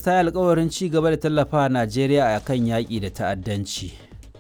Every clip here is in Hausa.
ta yi alkawarin ci gaba da tallafa Najeriya a kan yaƙi da ta'addanci.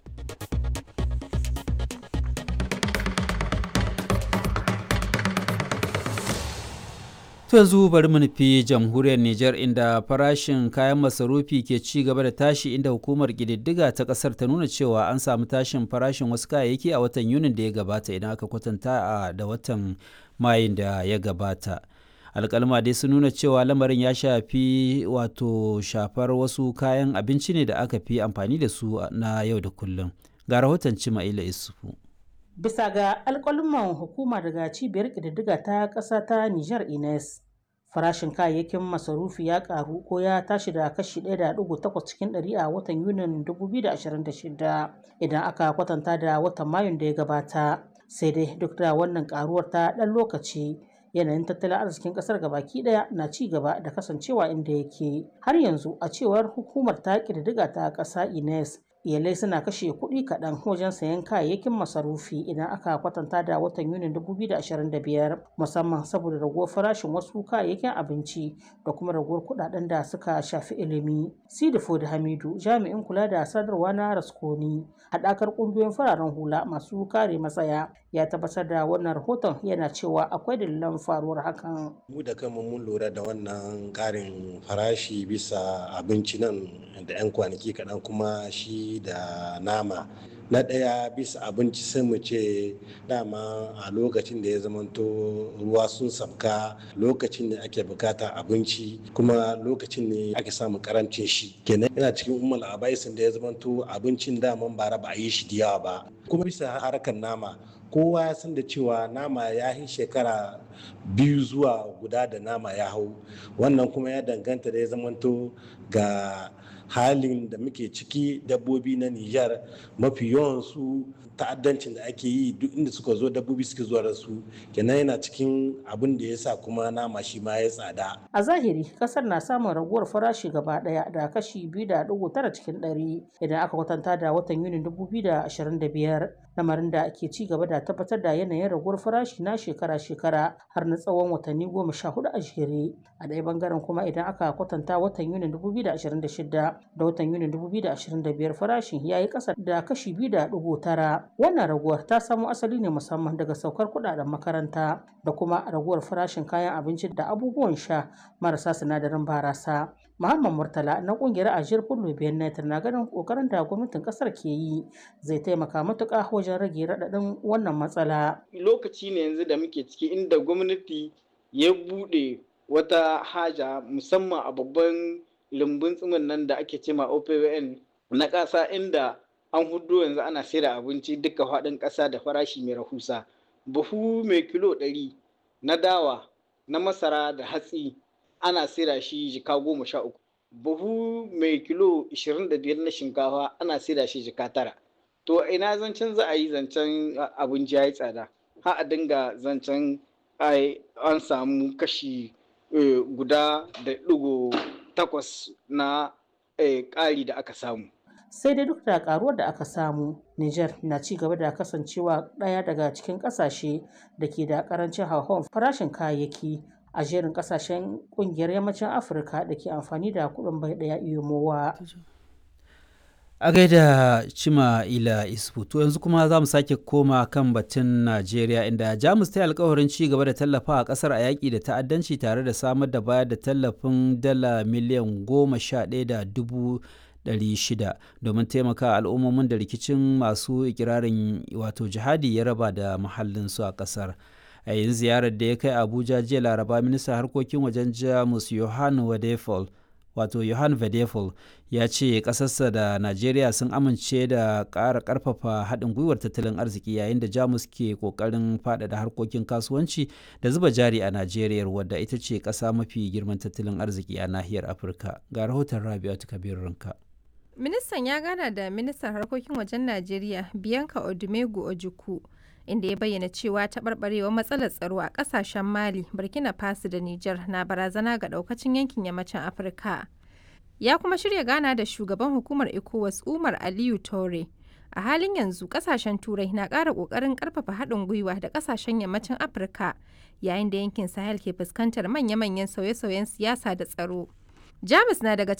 To yanzu bari mu nufi jamhuriyar Nijar inda farashin kayan masarufi ke ci gaba da tashi inda hukumar ƙididdiga ta ƙasar ta nuna cewa an samu tashin farashin wasu kayayyaki a watan Yunin da ya gabata idan aka kwatanta da watan Mayun da ya gabata. alkalma dai sun nuna cewa lamarin ya shafi wato shafar wasu kayan abinci ne da aka fi amfani da su na yau da kullum ga rahoton cima'ila isufu bisa ga alkalman hukuma daga cibiyar ƙididdiga ta ƙasa ta niger ines farashin kayayyakin masarufi ya karu ko ya tashi da kashi 1.8 cikin 100 a watan yunin 2026 idan aka kwatanta da watan mayun da ya gabata sai dai duk da wannan karuwar ta ɗan lokaci yanayin tattalin arzikin kasar gabaki daya na ci gaba da kasancewa inda yake har yanzu a cewar hukumar ta ƙididdiga ta ƙasa ines iyalai suna kashe kuɗi kaɗan wajen sayan kayayyakin masarufi idan aka kwatanta da watan yunin 2025 musamman saboda raguwar farashin wasu kayayyakin abinci da kuma raguwar kuɗaɗen da suka shafi ilimi sidifo da hamidu jami'in kula da sadarwa na raskoni haɗakar ƙungiyoyin fararen hula masu kare matsaya ya tabbatar da wannan rahoton yana cewa akwai dalilan faruwar hakan mu da kanmu mun lura da wannan ƙarin farashi bisa abinci nan da 'yan kwanaki kaɗan kuma shi da nama na ɗaya bisa abinci sai mu ce dama a lokacin da ya zamanto ruwa sun sabka lokacin da ake bukata abinci kuma lokacin ne ake samun karancin shi kenan yana cikin umar abaisin da ya zamanto abincin daman bara ba a yi shi da yawa ba kuma bisa harkar nama kowa ya san da cewa nama ya yi shekara biyu zuwa guda da nama ya hau wannan kuma ya danganta da ya zamanto ga halin da muke ciki dabbobi na Nijar mafi yawan su ta'addancin da ake yi duk inda suka zo dabbobi suke zuwa da su kenan yana cikin abin da ya sa kuma nama shi ma ya tsada. A zahiri kasar na samun raguwar farashi gaba daya da kashi biyu da dugu tara cikin ɗari idan aka kwatanta da watan Yunin dubu biyu da ashirin da biyar lamarin da ke ci gaba da tabbatar da yanayin raguwar farashi na shekara-shekara har na tsawon watanni goma sha hudu a jere a ɗaya bangaren kuma idan aka kwatanta watan Yunin dubu biyu da ashirin da shida da watan Yunin dubu biyu da ashirin da biyar farashin ya yi ƙasa da kashi biyu da dugu tara wannan raguwar ta samo asali ne musamman daga saukar kuɗaɗen makaranta da kuma raguwar farashin kayan abinci da abubuwan sha marasa sinadarin barasa Muhammad Murtala na kungiyar Ajiyar Fullo Benet na ganin kokarin da gwamnatin kasar ke yi zai taimaka matuƙa wajen rage raɗaɗin wannan matsala. Lokaci ne yanzu da muke ciki inda gwamnati ya buɗe wata haja musamman a babban lumbun tsimin nan da ake cema OPWN na ƙasa inda an hudu yanzu ana sayar abinci duka faɗin ƙasa da farashi mai rahusa. Buhu mai kilo ɗari na dawa na masara da hatsi ana saida shi jika goma sha uku buhu mai kilo ishirin da biyar na shinkafa ana saida shi jika tara to ina zancen za a yi zancen abinci ya yi tsada ha a dinga zancen an samu kashi guda da digo takwas na ƙari da aka samu sai dai duk da karuwar da aka samu Niger na ci gaba da kasancewa ɗaya daga cikin ƙasashe da ke da ƙarancin hauhawar farashin kayayyaki a jerin kasashen kungiyar yammacin afirka da ke amfani da kudin bai daya iyomowa a gaida cima ila isfu to yanzu kuma za mu sake koma kan batun najeriya inda jamus ta yi alkawarin ci gaba da tallafa a kasar a yaƙi da ta'addanci tare da samar da bayar da tallafin dala miliyan goma sha ɗaya da dubu shida domin taimaka al'ummomin da rikicin masu ikirarin wato jihadi ya raba da muhallinsu a kasar a yin ziyarar da ya kai abuja jiya laraba ministan harkokin wajen jamus johan wadefol wato johan vedefol ya ce kasarsa da najeriya sun amince da ƙara ƙarfafa haɗin gwiwar tattalin arziki yayin da jamus ke ƙoƙarin faɗaɗa harkokin kasuwanci da zuba jari a najeriya wadda ita ce ƙasa mafi girman tattalin arziki a nahiyar afirka ga rahoton rabi'atu kabir ranka ministan ya gana da ministan harkokin wajen najeriya bianca odumegu ojukwu inda ya bayyana cewa taɓarɓarewar matsalar tsaro a ƙasashen mali burkina faso da niger na barazana ga ɗaukacin yankin yammacin afirka ya kuma shirya gana da shugaban hukumar ecowas umar aliyu tore a halin yanzu ƙasashen turai na ƙara ƙoƙarin ƙarfafa haɗin gwiwa da ƙasashen yammacin afirka yayin da yankin sahel ke fuskantar manya-manyan sauye-sauyen siyasa da tsaro jamus na daga